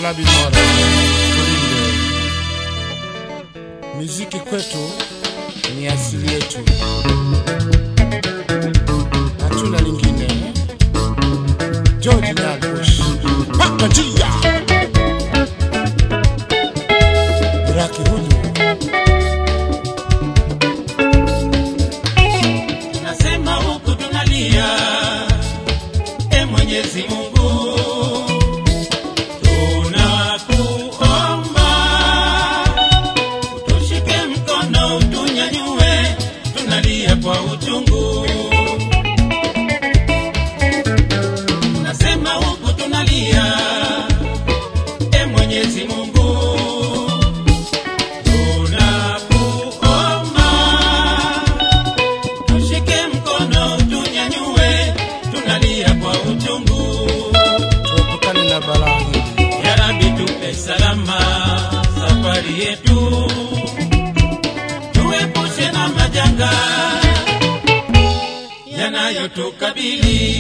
Yalabi Mora, tulinde. Muziki kwetu ni asili yetu, hatuna lingine. George Nyakush, paka njia Raki huyu Nasema huku tunalia, e Mwenyezi Mungu, tunakuomba utushike mkono, utunyanyue, tunalia kwa uchungu. Nasema huku tunalia, e Mwenyezi Mungu, tunakuomba tushike mkono tunyanyue, tunalia kwa uchungu. tuepukane na balaa hili. Ya Rabbi tupe salama safari yetu, tuepushe na majanga yanayotukabili.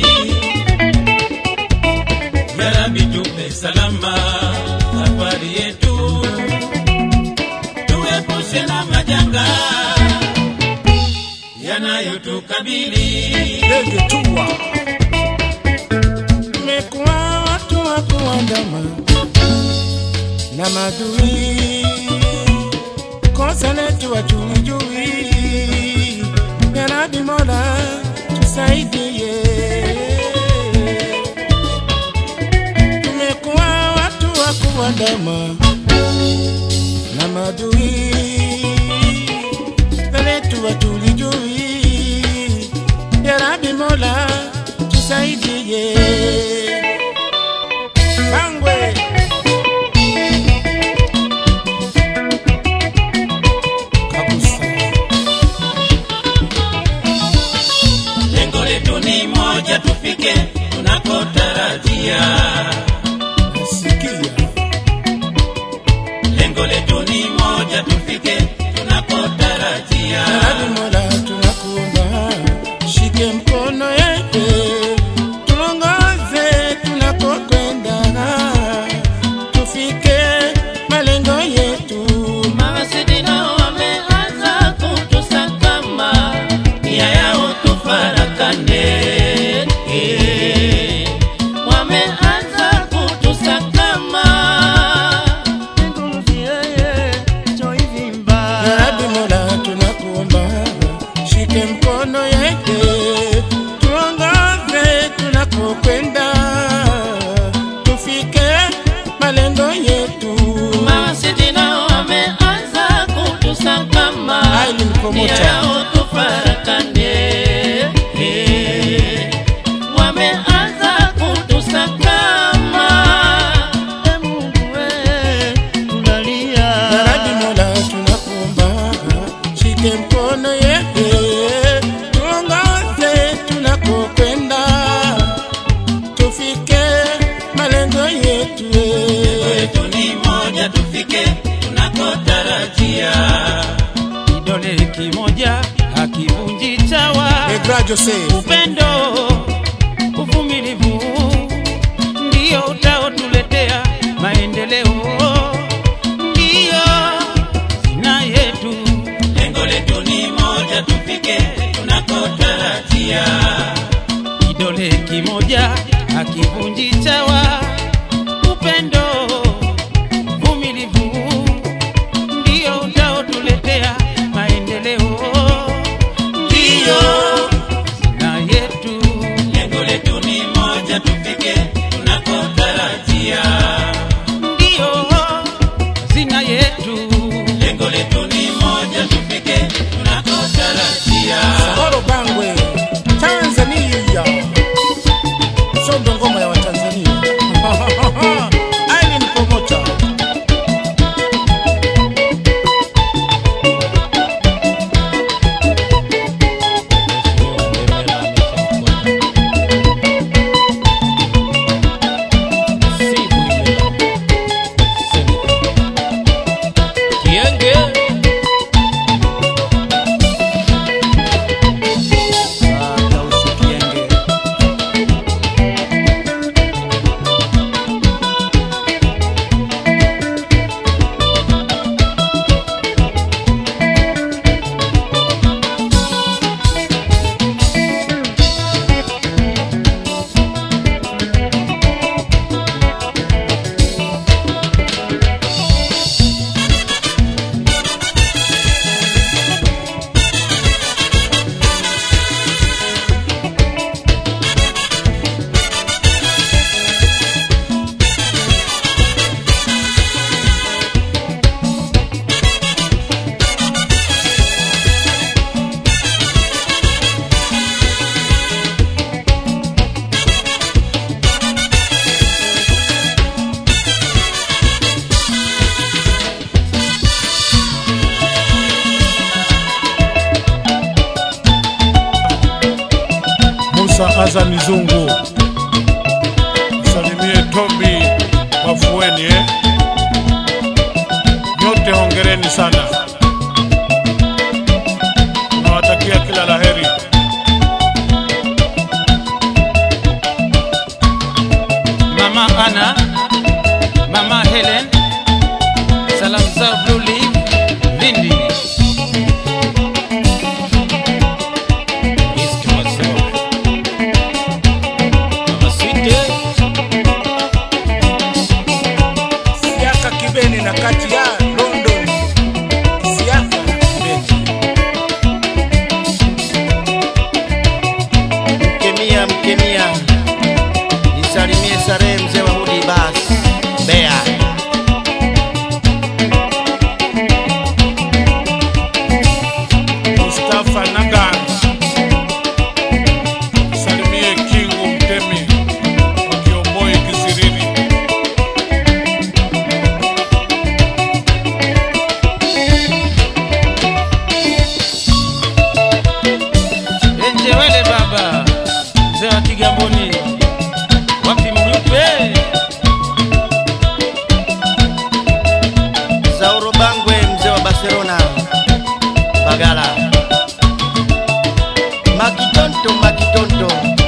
Ya Rabbi tupe salama safari yetu, tuepushe na majanga yanayotukabili. Ndege tua mekuwa watu wa kuandama na madui, kosa letu wajuijui. Ya Rabbi Mola tusaidie, tumekuwa watu wa kuandama na madui, kosa letu watulijui. Ya Rabbi Mola tusaidie. Bangwe Kabusa Lengo letu ni moja, tufike tunakotarajia. nasikia Lengo letu ni moja, tufike tunakotarajia. Ya Rabbi Mola tunakuomba, shike mkono yetu, tuongoze tunakokwenda, tufike malengo yetu. Mawasidi nao wameanza kutusakama, nia yao tufarakane. Eh, Wameanza kutusakama Ya Rabbi Mola tunakuomba, shike mkono yetu, tuongoze tunakokwenda, tufike malengo yetu. Mawasidi nao wameanza kutusakama, Ai, ni mkomoto. nia yao tufarakane. Eh, Wameanza kutusakama, E Mungu we, tunalia. Ya Rabbi Mola tunakuomba, shike mkono yetu, tuongoze tunakokwenda, tufike malengo yetu. letu ni moja, tufike tunakotarajia. Kidole kimoja hakivunji chawa, Egra Joseph upendo, uvumilivu ndio utaotuletea maendeleo, ndio zina yetu. Lengo letu ni moja, tufike tunakotarajia. Kidole kimoja hakivunji chawa, upendo, uvumilivu ndio utaotuletea maendeleo, ndio na yetu. Lengo letu ni moja, tufike tunakotarajia, ndio hazina yetu. Lengo letu ni moja, tufike tunakotarajia. Sahoro Bangwe, Tanzania. Sondo ngoma ya Watanzania. Aili za mizungu. Salimie Tobi Wafueni eh? Nyote hongereni sana, nawatakia kila laheri. Mama Ana, Mama Helen, salamu zao Blue Leaf, Lindi. East Masoro. Mama Sweet, Siaka Kibeni na kati ya London. Siaka Kibeni. Mkemia, mkemia, nisalimie Sare mzee wa Hudi Bas Mbeya. Mustafa Nagan, salimie Kingu Mtemi wa Kiomboi Kisirini. Enjewele baba, mzee wa Kigamboni, wapi mnyupe? Zauro Bangwe mzee wa Barcelona Bagala. Makitonto, makitonto.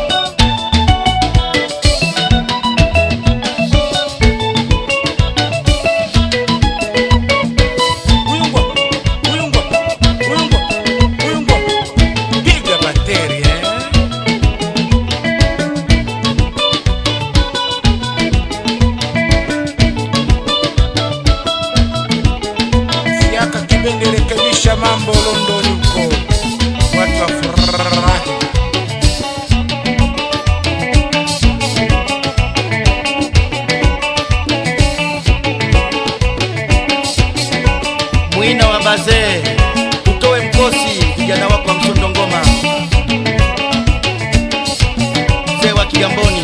Uyungwa, uyungwa, uyungwa, uyungwa. Piga bateri eh. Siaka Kibeni, rekebisha mambo London huko, watu wafurahi. Mwina wa bazee, utoe mkosi vijana wako wa msondo ngoma. Mzee wa Kigamboni